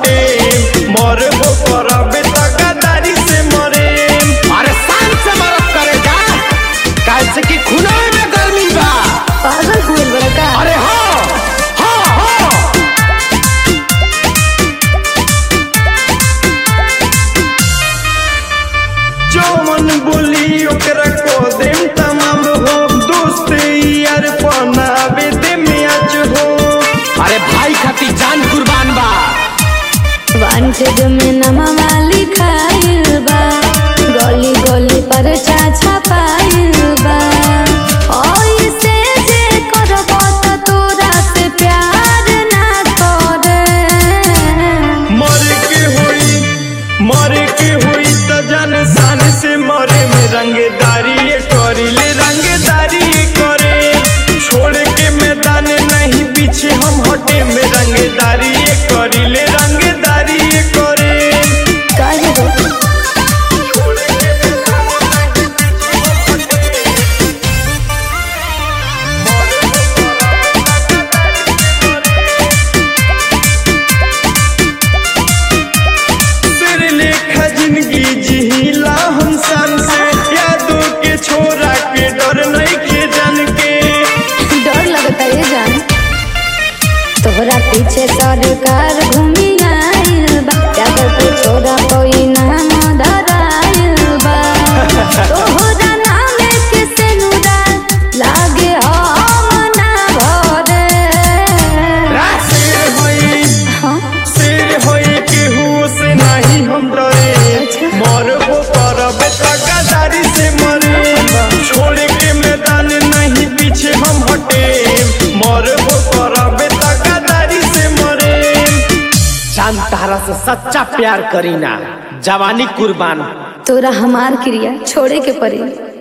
हटे मरबो करबे त गदारी से मरे अरे शान से मरद करे जा कैसे कि खुनाए में गर्मी बा पागल हुए बड़ा का अरे हाँ हाँ हाँ जौन बोली ओकरा को देम तमाम हो दोस्त यार पनावे दे मैच हो अरे भाई खाती जान कुर्बान बा वांटेड में नमवा लिखाइल बा गली गली पर चाचा पाइल बा ओइसे जे करबो त तोरा से प्यार ना करे मर के हुई मर के हुई त जान शान से मरे में रंगदारी ये करिले रंगदारी ये करे छोड़ के मैदान नहीं पीछे हम हटे में रंगदारी ये करिले रंगदारी ये करे काहे रे सिर लेखा जिंदगी जिहिला हम सन से यादों के छोरा के डर नहीं के जान के डर लगता ये जान तोहरा पीछे सरकार घूमी आइल बा जाकर के छोरा कोई नाम धराइल बा तोहरा नाम के सेनुरा लागे हम ना भरे शेर होई हाँ शेर होई केहू से नहीं हम डरे अच्छा। मरबो करबे त गदारी से मरे छोड़ के मैदान नहीं पीछे हम हटे मरबो करबे त गदारी से मरे जान तारा से सच्चा प्यार करीना जवानी कुर्बान तोरा हमार क्रिया छोड़े के पड़ी